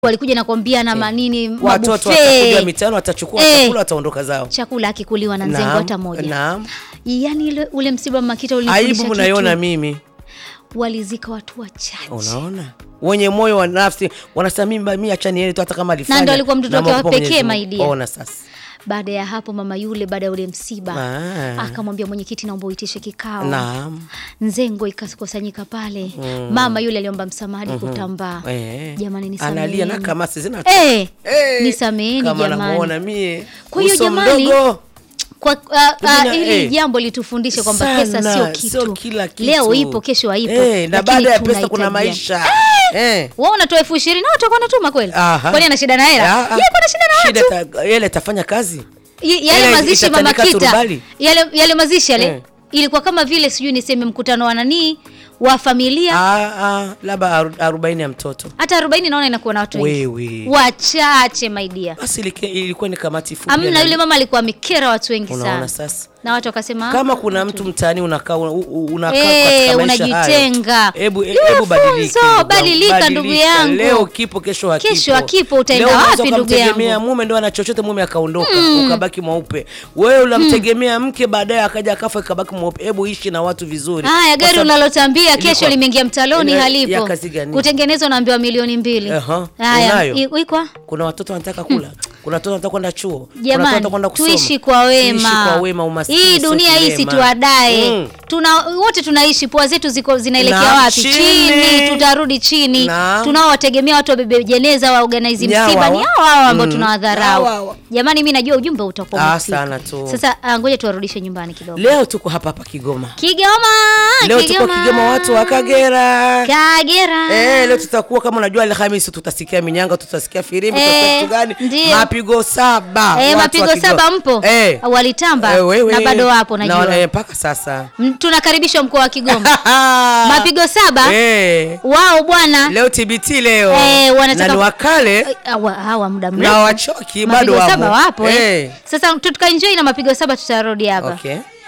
walikuja na kuambia na manini watoto mabuffet. watakuja mitaani watachukua Eh. chakula wataondoka zao. chakula akikuliwa na nzengo Naam, hata moja Naam. yaani ile- ule msiba wa Makita Aibu ulinifundisha mnaiona kitu. mimi. walizika watu wachache Unaona? Wenye moyo wa nafsi wanasema mimi mimi acha niende tu hata kama alifanya. ndo alikuwa mtoto na wake wa makopa pekee, Mwenyezi my Mungu. dear. Ona sasa. baada ya hapo mama yule baada ya ule msiba Ah. akamwambia mwenyekiti naomba uitishe kikao Naam. nzengo ikakusanyika pale mama yule aliomba msamahadi kutambaa Eh. jamani Analia na nisameheni kama zina Eh, Eh, nisameheni kama jamani namuona mie. Kwa hiyo uso jamani, mdogo. kwa uh, Pengine, uh, ili eh, jambo litufundishe kwamba sana, pesa sio sio kitu. kila kitu. leo ipo kesho haipo Eh, na lakini baada ya pesa kuna tunahitajiana. maisha. Eh. wewe unatoa elfu ishirini na watu wako wanatuma kweli Aha. kwani ana shida na hela Ah, yeye ah. ana shida na Shida watu ta- yele tafanya kazi. Y- yale Ile mazishi mama itatandika kita turubali. yale, yale mazishi yale Eh. ilikuwa kama vile sijui niseme mkutano wa nanii wa familia Ah, ah, labda aru- arobaini ya mtoto. hata arobaini naona inakuwa na watu wengi Wewe. wachache maidia Basi ilike- ilikuwa ni kamati fupi. amna ya yule mama alikuwa amekera watu wengi Unaona sana sasa. na watu wakasema Kama "Ah, kuna mtu mtaani unakaa una- u- unakaa Eh, katika maisha unajitenga. hayo. Hebu Iwe hebu badilika. funzo, ndugu yangu, badilika, ndugu yangu. Leo kipo kesho hakipo. Kesho hakipo, utaenda Leo unaweza wapi, ndugu ukamtegemea yangu? mume ndo ana chochote mume akaondoka ukabaki mweupe. Wewe unamtegemea mke baadaye akaja akafa ikabaki mweupe. Hebu ishi na watu vizuri. haya Kwa gari sababu- unalotambia kesho Ilikuwa- limeingia mtaloni Ile- ya halipo kazi gani? kutengenezwa naambiwa milioni mbili Aha, haya unayo? i- ikwa Kuna watoto wanataka kula. Kuna watoto wanataka kwenda chuo. Kuna watoto jamani wanataka kwenda kusoma. tuishi kwa wema, Tuishi kwa wema umaskini. hii sio dunia hii kilema. situadae Mm. tuna wote tunaishi pua zetu ziko zinaelekea Na wapi chini. tutarudi chini Na. tunaowategemea watu wabebe jeneza waorganize Ni hawa msiba ni hawa. hao hao ambao Mm. tunawadharau Hawa hawa. jamani mi najua ujumbe utakuwa Ah, umefika. sana tu. sasa ah, ngoja tuwarudishe nyumbani kidogo Leo tuko hapa hapa Kigoma. Kigoma Leo tuko Kigoma watu wa Kagera. Kagera Eh, leo tutakuwa kama unajua Alhamisi tutasikia minyanga, tutasikia firimbi, Eh, tutasikia kitu gani? ndio. Mapigo saba. Eh, watu wa mapigo Kigoma. saba mpo Eh. walitamba Eh, wewe. na bado wapo Na najua wana- mpaka sasa. M- tunakaribishwa mkoa wa Kigoma mapigo saba Eh. wao bwana Leo TBT leo. Eh, wanataka- Na ni wakale Eh, hawa hawa muda na mrefu wachoki bado mapigo wamo. saba wapo eh. Eh. Sasa tukaenjoy na mapigo saba tutarudi hapa Okay.